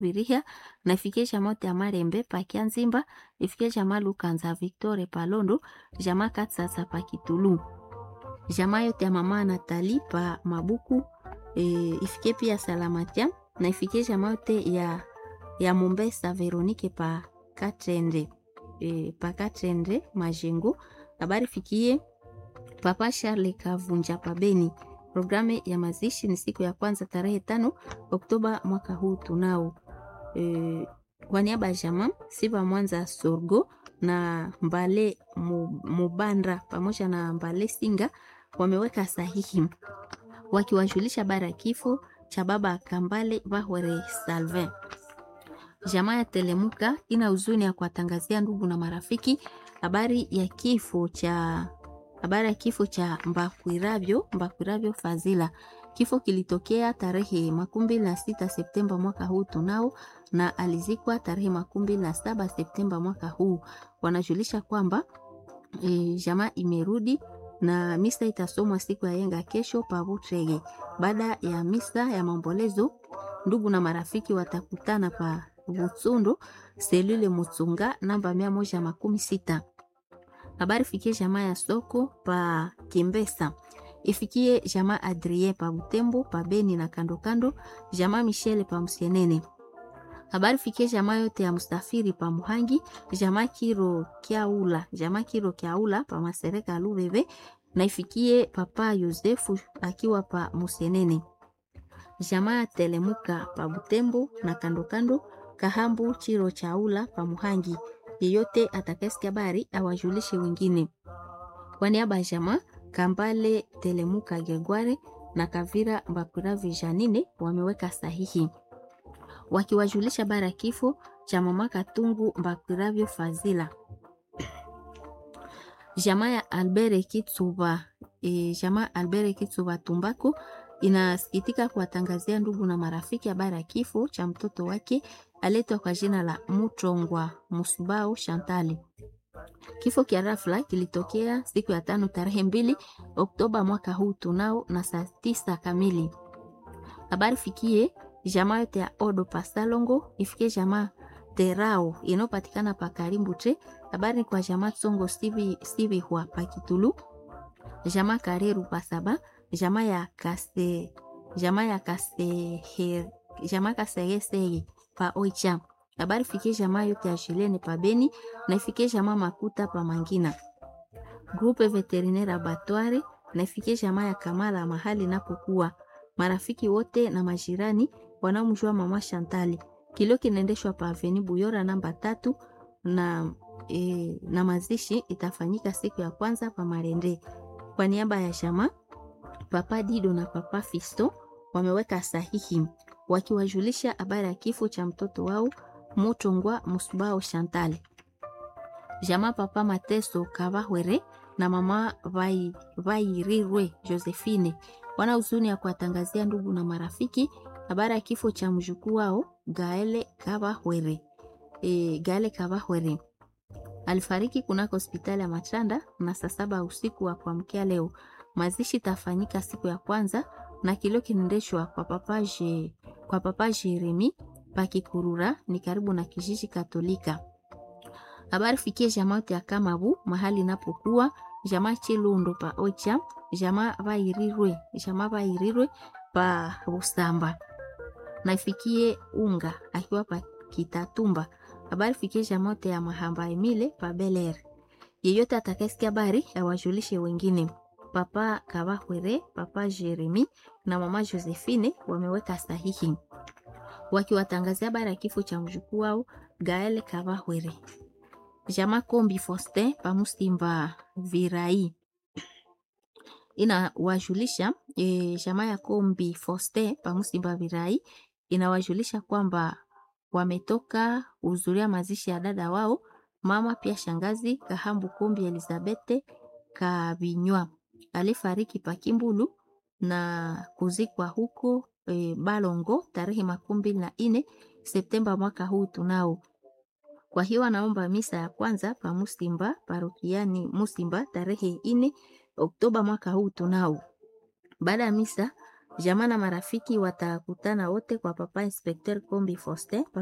Viriha na ifikie jamaa ya Marembe pa Kianzimba, ifikie jamaa Lukanza Victoire Palondo, jamaa Katsatsa pa Kitulu. Jamaa yote ya mama Natali pa Mabuku e, ifikie pia Salamatia na ifikie jamaa yote ya ya Mombesa Veronique pa Katrende e, pa Katrende Majengo. Habari fikie Papa Charles Kavunja pa Beni. Programu ya mazishi ni siku ya kwanza tarehe tano Oktoba mwaka huu tunao. E, kwa niaba ya jamaa Siva Mwanza Sorgo na Mbale Mubandra pamoja na Mbale Singa wameweka sahihi wakiwajulisha bara ya kifo cha baba Kambale Bahwere Salvin. Jamaa ya Telemuka ina huzuni ya kuwatangazia ndugu na marafiki habari ya kifo cha habari ya kifo cha Mbakwiravyo Mbakwiravyo Fazila. Kifo kilitokea tarehe makumi na sita Septemba mwaka huu tunao, na alizikwa tarehe makumi na saba Septemba mwaka huu. Wanajulisha kwamba e, jamaa imerudi na misa itasomwa siku ya yenga kesho pavutrege. Baada ya misa ya maombolezo, ndugu na marafiki watakutana pa Butsundo selule Mutsunga namba mia moja makumi sita. Habari fikie jamaa ya soko pa Kimbesa, ifikie jamaa Adrien pa Butembo pa Beni na kando kando, jamaa Michele pa Msenene. Habari fikie jamaa yote ya Mustafiri pa Muhangi, jamaa Kiro Kiaula, jamaa Kiro Kiaula pa Masereka Lubebe na ifikie papa Yosefu akiwa pa Musenene. Jamaa Telemuka pa Butembo na kando kando, Kahambu Chiro Chaula pa Muhangi. Yeyote atakayesikia habari awajulishe wengine. Kwa niaba ya jamaa Kambale Telemuka Gegware na Kavira Mbakuravi Janine wameweka sahihi wakiwajulisha bara ya kifo cha mama Katungu Mbakuravyo Fazila. Jamaa ya Albert Kitsuba, e, jamaa Albert Kitsuba Tumbako inasikitika kuwatangazia ndugu na marafiki habari ya kifo cha mtoto wake aletwa kwa jina la Mutongwa Musubao Shantali. Kifo kia rafla kilitokea siku ya tano tarehe mbili Oktoba mwaka huu tunao na saa tisa kamili. Habari fikie jamaa yote ya Odo Pasalongo, ifikie jamaa Terao inayopatikana pa Karimbu tre. Habari ni kwa jamaa Tsongo Sivi Sivi hua pa Kitulu, jamaa Kareru Pasaba, jamaa ya Kase jamaa ya Kase jamaa Kasegesege pa Oicha. Habari fikie jamaa yote ya Shilene pa Beni na ifikie jamaa Makuta pa Mangina. Grupe Veterinaire Abattoir na ifikie jamaa ya Kamala mahali napokuwa. Marafiki wote na majirani wanaomjua mama Shantali. Kilio kinaendeshwa pa Aveni Buyora namba tatu na, e, na mazishi itafanyika siku ya kwanza pa Marende. Kwa niaba ya jamaa Papa Dido na Papa Fisto wameweka sahihi wakiwajulisha habari ya kifo cha mtoto wao Mutongwa Musubao Chantal. Jamaa Papa Mateso Kavahwere na mama Vai, Vairirwe Josephine wana huzuni ya kuwatangazia ndugu na marafiki habari ya kifo cha mjukuu wao Gaele Kavahwere. E, Gaele Kavahwere alifariki kunako hospitali ya Machanda na saa saba usiku wa kuamkia leo. Mazishi tafanyika siku ya kwanza na kilio kinaendeshwa kwa papa je, kwa papa Jeremi Pakikurura ni karibu na kijiji Katolika. Habari fikie jamaa yote ya Kamabu mahali napokuwa jamaa Chilundo pa Ocha, jamaa Vairirwe, jamaa Vairirwe pa Busamba. Na ifikie Unga akiwa pa Kitatumba. Habari fikie jamaa yote ya Mahamba Emile pa Beler. Yeyote atakayesikia habari awajulishe wengine. Papa Kabahwere, Papa Jeremi na Mama Josephine wameweka sahihi wakiwatangazia habari ya kifo cha mjukuu wao Gael Kabahwere. Jama Kombi Foste pamusimba Virai inawajulisha e, jamaa ya Kombi Foste pamusimba Virai inawajulisha kwamba wametoka kuhudhuria mazishi ya dada wao mama pia shangazi Kahambu Kombi Elizabete Kabinywa alifariki Pakimbulu na kuzikwa huko e, Balongo tarehe makumi mbili na nne Septemba mwaka huu tunao. Kwa hiyo anaomba misa ya kwanza pa Musimba parokiani Musimba tarehe nne Oktoba mwaka huu tunao. Baada ya misa Jamaa na marafiki watakutana wote kwa Papa Inspecteur Kombi Faustin